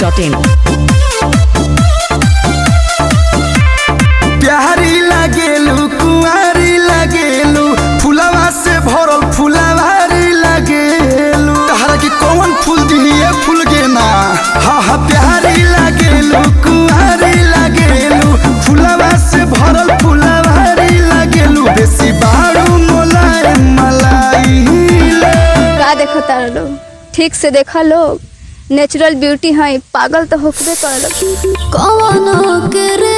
masti.in. प्यारी लागेलू कुंवारी लागेलू फुलवा से भरल फुलवारी लागेलू तहरा के कौन फूल दिए फूल के ना हा हा प्यारी लागेलू कुंवारी लागेलू फुलवा से भरल फुलवारी लागेलू बेसी बारू मोलाए मलाई ले का देखो तारा लोग ठीक से देखा लोग नेचुरल ब्यूटी है पागल तो होकबे कर कवनो करे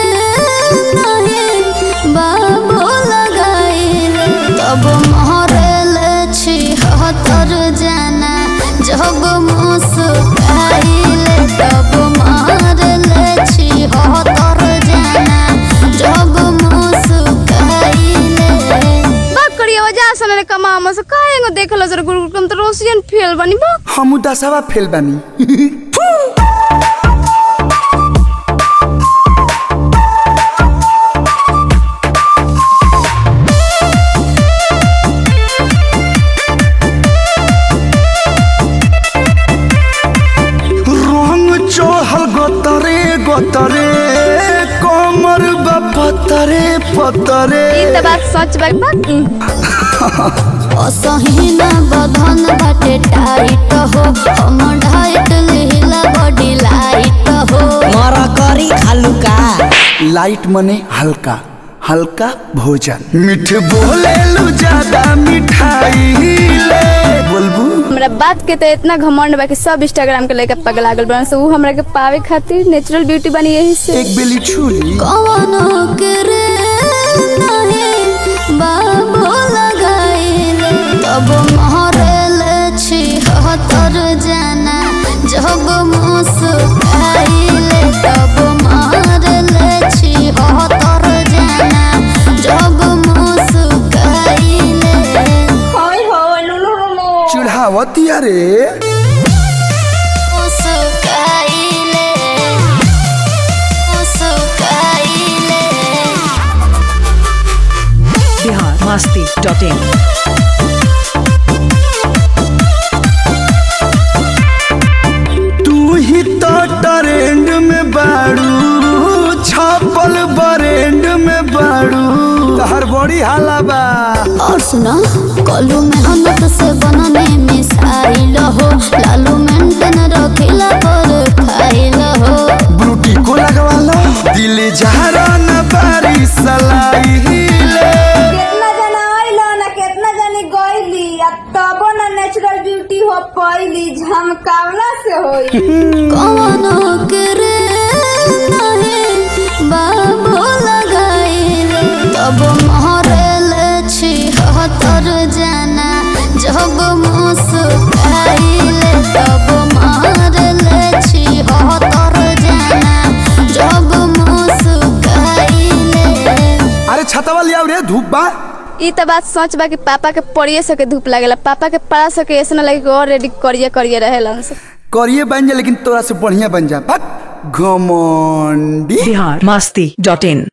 नहीं बाबू लगाइल तब महरल छी हतर जाना जब मुस्काइल तब महरल छी हतर जाना जब मुस्काइल बात करिए वजह से ने कमा हम से काहे गो देखलो सर गुरु कम तो रोशियन फेल बनी बा हम दसवा फेल बानी रंग चढ़ल गोतरे गोतरे कमर बा पतरे पतरे ई त बात सच बा बा असहीना बधन बाटे टाइट हो हम ढाइट लिहिला बॉडी लाइट हो मर करी खालू का लाइट मने हल्का हल्का भोजन मीठ बोलेलू ज्यादा मिठाई ले बोलबू हमरा बात के तो इतना घमंड बा कि सब इंस्टाग्राम के लेके पगला गल बन से ऊ हमरा के पावे खातिर नेचुरल ब्यूटी बनी यही से एक बेली छुरी कवनो करे नहीं बाबू लगाइल तब महरल छी हतर जाना जब मुस्काइल तब महरल छी हतर जाना जब मुस्काइल चढ़ावती अरे मुस्काइले मुस्काइले बिहार masti.in. तू ही तो ट्रेंड में बाड़ू छापल बरेंड में बाड़ू तहर बड़ी हाला बा और सुना कलू मेहनत से बनने मिसाइल हो लालू मेंटेन रखिला पर खाइल हो ब्रूटी को लगवाला दिल जहरा न बारी सलाई ले केतना जना आइलो ना केतना जनी गइली आ तबो ना नेचुरल ब्यूटी हो पइली झमकावला से होई कवनो करे नहीं बाबू लगाइल तब महरल छी हतर जाना जब मुस्काइल तब महरल छी हतर जाना जब मुस्काइल अरे छतवा लिया रे धूप बा ई त बात सच बा कि पापा के पड़िए सके धूप लागेला पापा के पड़ा सके ऐसा ना लगे कि और रेडी करिए करिए रहेला से करिए बन जा लेकिन तोरा से बढ़िया बन जा बक घमंडी बिहार masti.in.